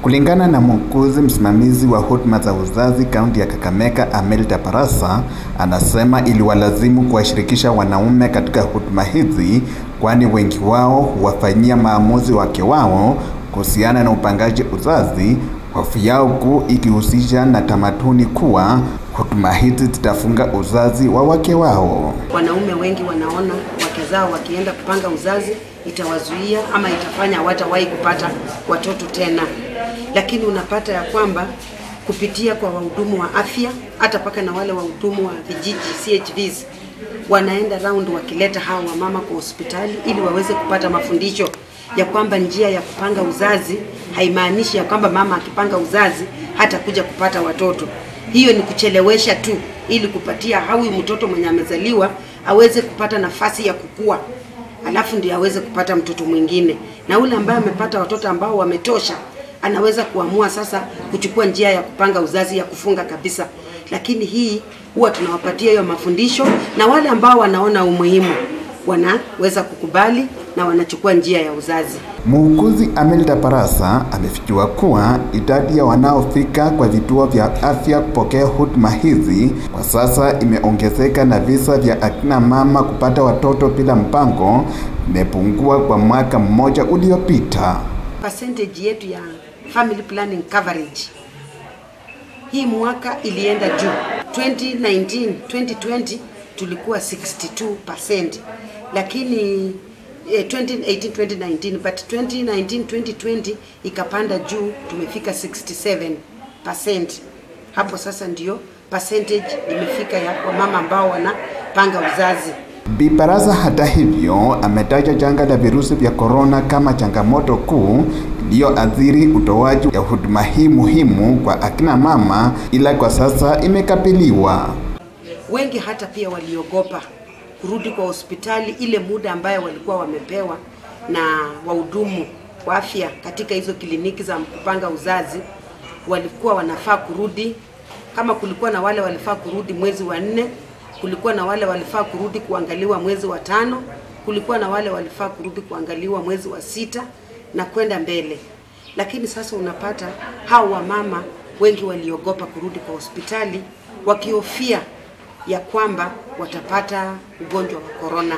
Kulingana na muuguzi msimamizi wa huduma za uzazi kaunti ya Kakamega, Amelda Barasa, anasema iliwalazimu kuwashirikisha wanaume katika huduma hizi, kwani wengi wao huwafanyia maamuzi wake wao kuhusiana na upangaji uzazi, hofu yao kuu ikihusisha na tamaduni kuwa huduma hizi zitafunga uzazi wa wake wao. Wanaume wengi wanaona wake zao wakienda kupanga uzazi itawazuia ama itafanya hawatawahi kupata watoto tena, lakini unapata ya kwamba kupitia kwa wahudumu wa afya hata paka na wale wahudumu wa vijiji CHVs wanaenda round wakileta hao wamama kwa hospitali ili waweze kupata mafundisho ya kwamba njia ya kupanga uzazi haimaanishi ya kwamba mama akipanga uzazi hata kuja kupata watoto. Hiyo ni kuchelewesha tu, ili kupatia hawi mtoto mwenye amezaliwa aweze kupata nafasi ya kukua, alafu ndio aweze kupata mtoto mwingine, na ule ambaye amepata watoto ambao wametosha anaweza kuamua sasa kuchukua njia ya kupanga uzazi ya kufunga kabisa. Lakini hii huwa tunawapatia hiyo mafundisho, na wale ambao wanaona umuhimu wanaweza kukubali na wanachukua njia ya uzazi. Muuguzi Amelda Barasa amefichua kuwa idadi ya wanaofika kwa vituo vya afya kupokea huduma hizi kwa sasa imeongezeka na visa vya akina mama kupata watoto bila mpango imepungua kwa mwaka mmoja uliopita. Percentage yetu ya family planning coverage hii mwaka ilienda juu. 2019 2020 tulikuwa 62%, lakini eh, 2018 2019 but 2019 2020 ikapanda juu, tumefika 67%. Hapo sasa ndio percentage imefika ya wamama ambao wanapanga uzazi. Bi Barasa hata hivyo ametaja janga la virusi vya korona kama changamoto kuu iliyoathiri utoaji ya huduma hii muhimu kwa akina mama, ila kwa sasa imekabiliwa. Wengi hata pia waliogopa kurudi kwa hospitali ile muda ambayo walikuwa wamepewa na wahudumu wa afya katika hizo kliniki za kupanga uzazi, walikuwa wanafaa kurudi. Kama kulikuwa na wale walifaa kurudi mwezi wa nne, kulikuwa na wale walifaa kurudi kuangaliwa mwezi wa tano, kulikuwa na wale walifaa kurudi kuangaliwa mwezi wa sita na kwenda mbele. Lakini sasa unapata hao wamama wengi waliogopa kurudi kwa hospitali wakihofia ya kwamba watapata ugonjwa wa korona.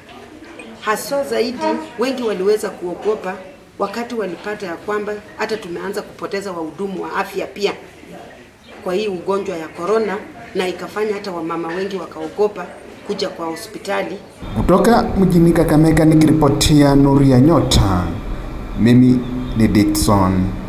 Haswa zaidi, wengi waliweza kuogopa wakati walipata ya kwamba hata tumeanza kupoteza wahudumu wa afya pia kwa hii ugonjwa ya korona, na ikafanya hata wamama wengi wakaogopa kuja kwa hospitali. Kutoka mjini Kakamega nikiripotia Nuru ya Nyota, mimi ni Dickson